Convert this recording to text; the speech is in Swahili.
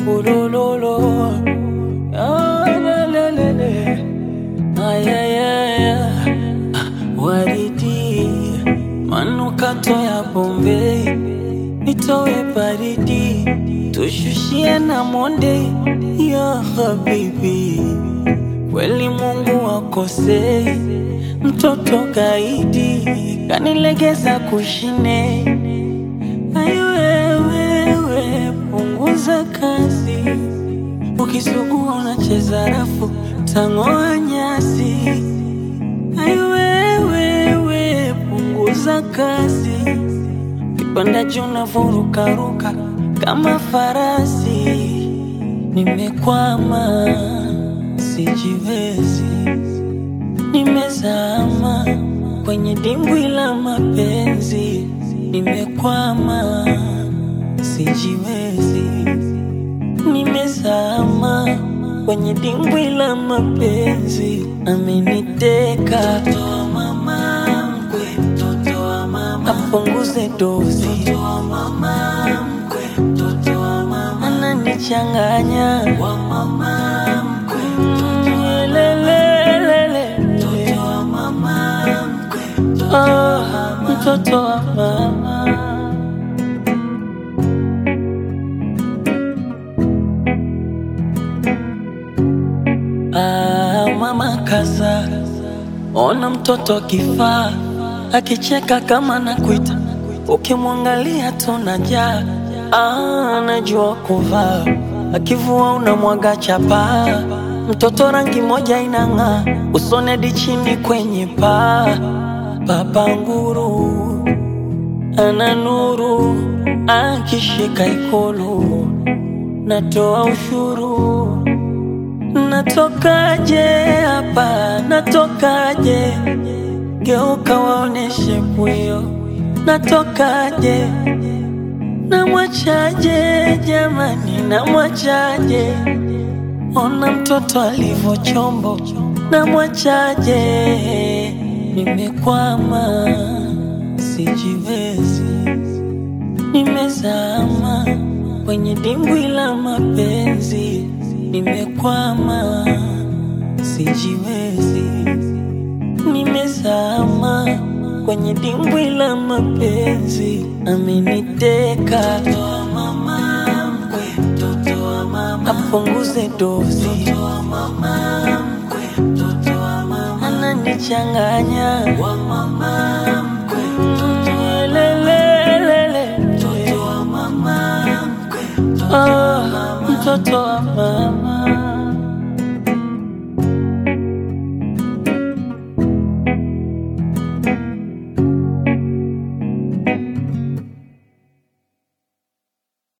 ulololo Ah, lelelele. Ay, ay, ay, ay. Waridi manukato ya Bombay nitowe baridi tushushie na monde ya habibi kweli Mungu akosei mtoto kaidi kanilegeza kushine ayo wewe punguza kazi ukisugua unacheza rafu tang'oa nyasi ayo wewe punguza kazi kipanda juu navurukaruka kama farasi nimekwama sijiwezi nimezama kwenye dimbwi la mapenzi nimekwama sijiwezi nimezama kwenye dimbwi la mapenzi ameniteka Mtoto wa mama mkwe, mtoto wa mama apunguze dozi mtoto wa mama mkwe, mtoto wa mama ananichanganya wa mama mkwe, mtoto wa lelelele mtoto wa mama mkwe, mtoto wa mama mtoto wa mama Ah, mama kaza, ona mtoto kifaa akicheka kama nakuita, ukimwangalia tunajaa. Ah, anajua kuvaa, akivua unamwaga chapa. Mtoto rangi moja inang'aa, usone hadi chini kwenye paa. Baba nguru ana nuru, akishika ikulu natoa ushuru Natokaje hapa, natokaje? Geuka waoneshe pwio, natokaje? Namwachaje jamani, namwachaje? Ona mtoto alivyo chombo, namwachaje? Nimekwama, sijiwezi, nimezama kwenye dimbwi la mapenzi, nimekwama, sijiwezi, nimezama kwenye dimbwi la mapenzi, ameniteka Mtoto wa mama mkwe, mtoto wa mama apunguze dozi, mtoto wa mama mkwe, mtoto wa mama ananichanganya wa mama mkwe, mtoto wa lelelele, mtoto wa mama mkwe, mtoto wa mama, mtoto wa mama